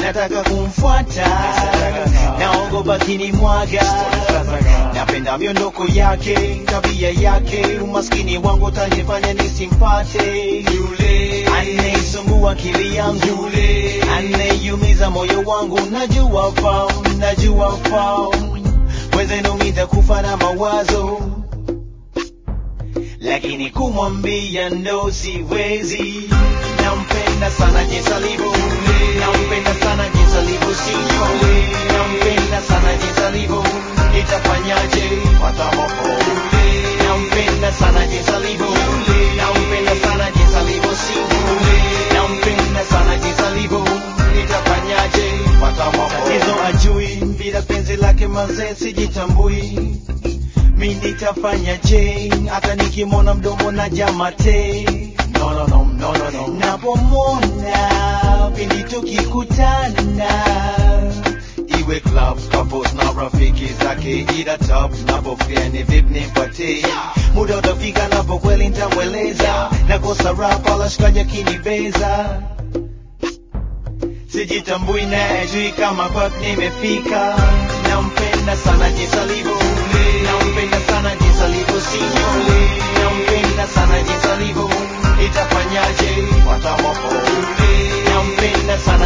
nataka kumfuata naogopa kinimwaga napenda miondoko yake tabia yake umaskini wangu utanifanya nisimpate yule anayesumbua akili yangu yule anayeumiza moyo wangu najua fahamu najua fahamu wezenu kufa na mawazo lakini kumwambia ndo siwezi nampenda sana jinsi alivyo nampenda sana jinsi alivyo sivyo nampenda sana jinsi alivyo nitafanyaje watamopo nampenda sana jinsi alivyo nampenda sana jinsi alivyo sivyo nampenda sana jinsi alivyo nitafanyaje watamopo tatizo ajui bila penzi lake mazee sijitambui mi nitafanya je hata nikimwona mdomo na jamate no, no, no, no, no, no. napomwona pindi tukikutana iwe club couples na rafiki zake ila top napofia ni vip nipate muda utafika napo kweli ntamweleza nakosa rap ala shikaji akinibeza sijitambui na ajui kama kwak nimefika nampenda sana jinsi alivyo nampenda sana jinsi alivyo sivyo nampenda sana jinsi alivyo itafanyaje watamopo nampenda sana